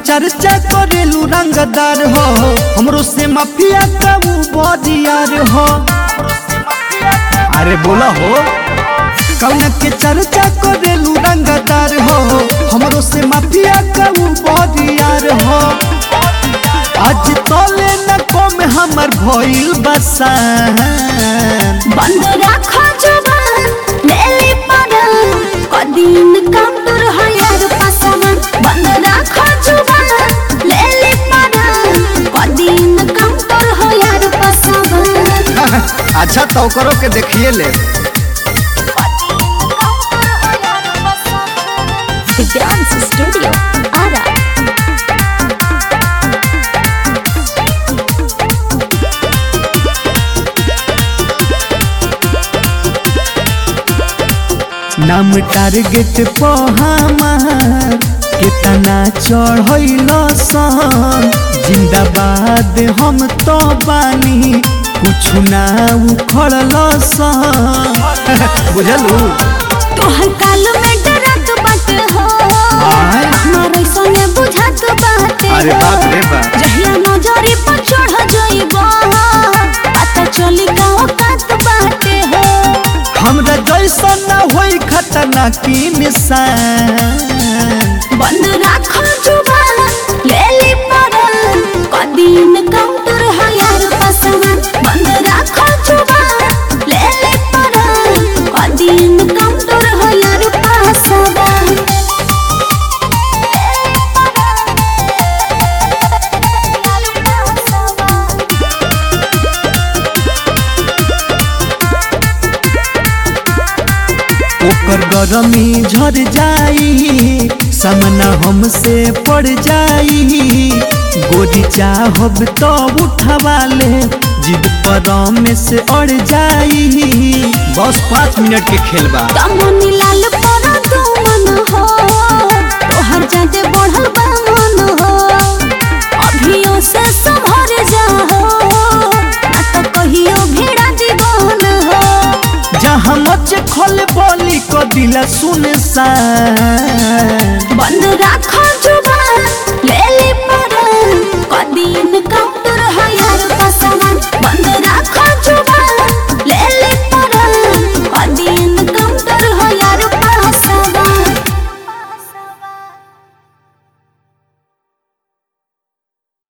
चर्चा करेलू रंगदार हो हमरो से माफिया का ऊ बदियार हो अरे बोला हो कौन के चर्चा करेलू रंगदार हो हमरो से माफिया का ऊ बदियार हो आज तोले न कम हमर भइल बसान बंद राखो जुबान लेली पड़ल कदीन काउंटर हयार पसमन बंद राखो जुबान लेली पड़ल कदीन काउंटर हयार पसमन अच्छा तो करो के देखिए ले डांस स्टूडियो आरा नाम टारगेट पे हमार कितना चढ़ल सन जिंदाबाद हम तो बानी कुछ ना उखड़ल सन बुझलू तोहर काल में डरत बट हो आय। हमारे संगे बुझत बाटे अरे हो। बाप रे बाप। जहिया नजरी पर चढ़ जइबो पता चली का औकात बाटे हो हमरा जैसा ना होई खतरनाक की निशान बंद राखो जुबान लेली पड़ल कदीन काउंटर हयार पसमन बंद राखो जुबान लेली पड़ल कदीन काउंटर हयार पसमन ओकर गरमी झर जाई सामना हमसे पड़ जाई गोरी चाहब तो उठवा ले जिद पर में से अड़ जाई बस पाँच मिनट के खेल बा कमनी लाल परा तू मन हो तोहर जाते बढ़ल बा मन हो अभियो से संभर जा हो ना तो कहियो भेड़ा जीवन हो जहाँ मच खल बोली को दिला सुन सा बंद राखो जुबान लेली पड़ल कदीन कम